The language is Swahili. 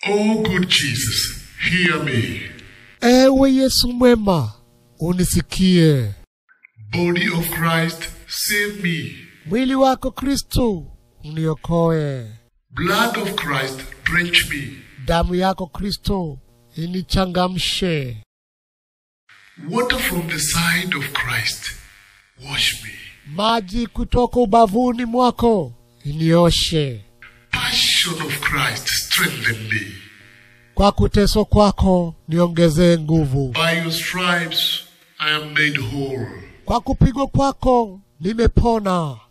Oh, good Jesus, hear me. Ewe Yesu mwema, unisikie. Body of Christ, save me. Mwili wako Kristo, uniokoe. Blood of Christ, drench me. Damu yako Kristo, inichangamshe. Water from the side of Christ, wash me. Maji kutoka ubavuni mwako, inioshe. Passion of Christ, strengthen me. Kwa kuteswa kwako, niongezee nguvu. By your stripes, I am made whole. Kwa kupigwa kwako, nimepona.